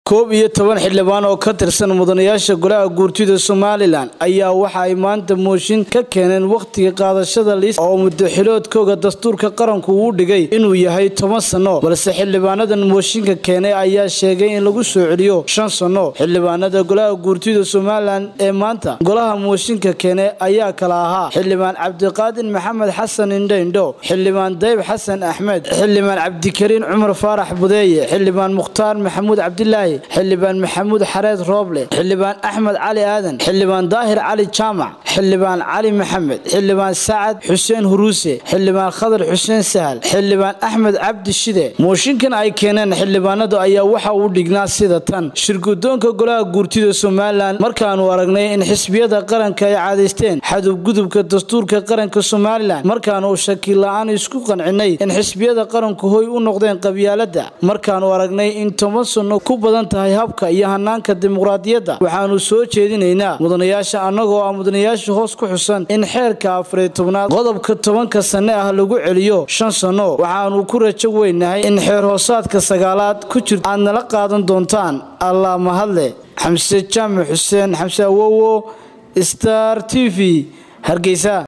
koob iyo toban xildhibaan oo ka tirsan mudanayaasha golaha guurtida somalilan ayaa waxa ay maanta mooshin ka keeneen wakhtiga qaadashada liis oo muddaxiloodkooga dastuurka qaranku uu dhigay inuu yahay toban sanno balse xildhibaanadan mooshinka keenay ayaa sheegay in lagu soo celiyo shan sanno xildhibaanada golaha guurtida somalilan ee maanta golaha mooshinka keenay ayaa kala ahaa xildhibaan cabdiqaadir maxamed xasan indhaindho xildhibaan dayb xasan axmed xildhibaan cabdikariin cumar faarax budeeye xildhibaan mukhtaar maxamuud cabdilaahi xildhibaan maxamuud xareed rooble xildhibaan axmed cali aadan xildhibaan daahir cali jaamac xildhibaan cali maxamed xildhibaan sacad xuseen huruuse xildhibaan khadar xuseen sahal xildhibaan axmed cabdi shide mooshinkan ay keeneen xildhibaanadu ayaa waxa uu dhignaa sida tan shirgudoonka golaha guurtida somalilan markaanu aragnay in xisbiyada qaranka ay caadaysteen xadubgudubka dastuurka qaranka somalilan markaanu shakiil la-aan isku qancinay in xisbiyada qaranku hoy u noqdeen qabyaalada markaanu aragnay in toban sanno ku badan tahay habka iyo hanaanka dimuqraadiyadda waxaanu soo jeedinaynaa mudanayaasha annagoo ah mudanayaasha hoos ku xusan in xeerka afariy tobnaad qodobka tobanka sanne ah lagu celiyo shan sanno waxaanu ku rajo weynahay in xeer hoosaadka sagaalaad ku jirto aad nala qaadan doontaan allah mahadle xamse jaamac xuseen xamse awowo star t v hargeysa